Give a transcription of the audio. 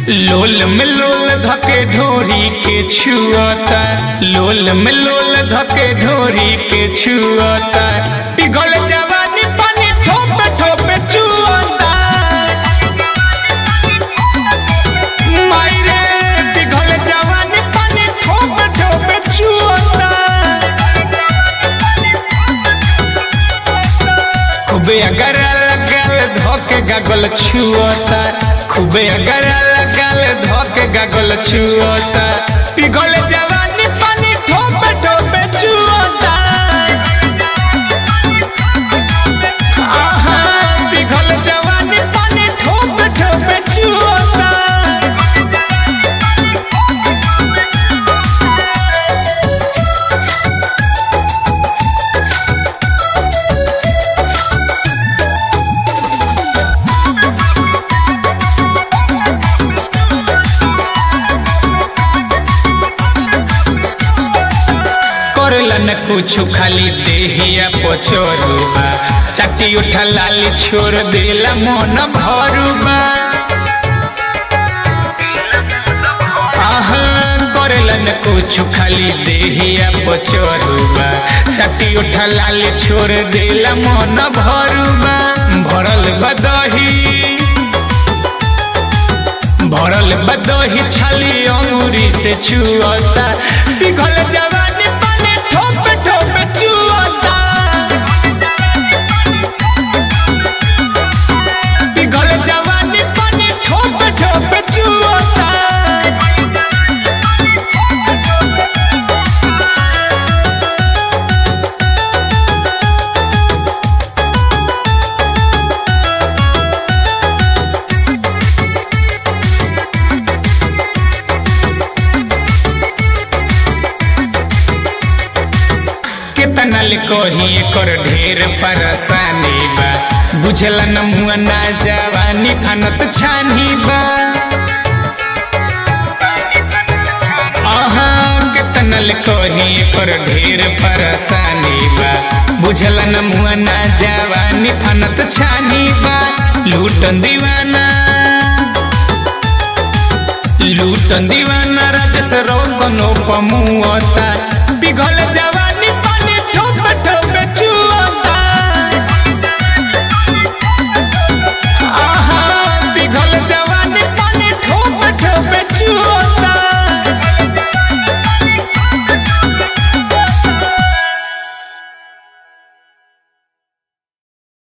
लोल में लोल धके ढोरी के छुअता लोल में लोल धके ढोरी के छुअता पिघल जवानी पानी ठोपे ठोपे चुअता मायरे पिघल जवानी पानी ठोपे ठोपे चुअता खूबे अगर लगल धोके गगल छुअता खूबे अगर लगल धोके गगल छुअता पिघल जवानी पानी ठोपे ठोपे चुअता आहा पिघल जवानी पानी ठोपे ठोपे चुअता करेला न कुछ खाली देहिया पचोरुबा चाची उठा लाली छोड़ देला मन भरुबा आहा करेला न कुछ खाली देहिया पचोरुबा चाची उठा लाली छोड़ देला मन भरुबा भरल बदही भरल बदही छाली अंगूरी से छुअता पिघल जवानी पानी ठोपे ठोपे चुअता पिघल जवानी पानी ठोपे ठोपे चुअता केतना ले कही एकर ढेर परेशानी बा बुझला न मुआ ना जवानी फानत छानी बा आहा केतना ले कही एकर ढेर परेशानी बा बुझला न मुआ ना जवानी फानत छानी बा लूटन दीवाना लूटन दीवाना राजस रोशनो पमुअता पिघल जवा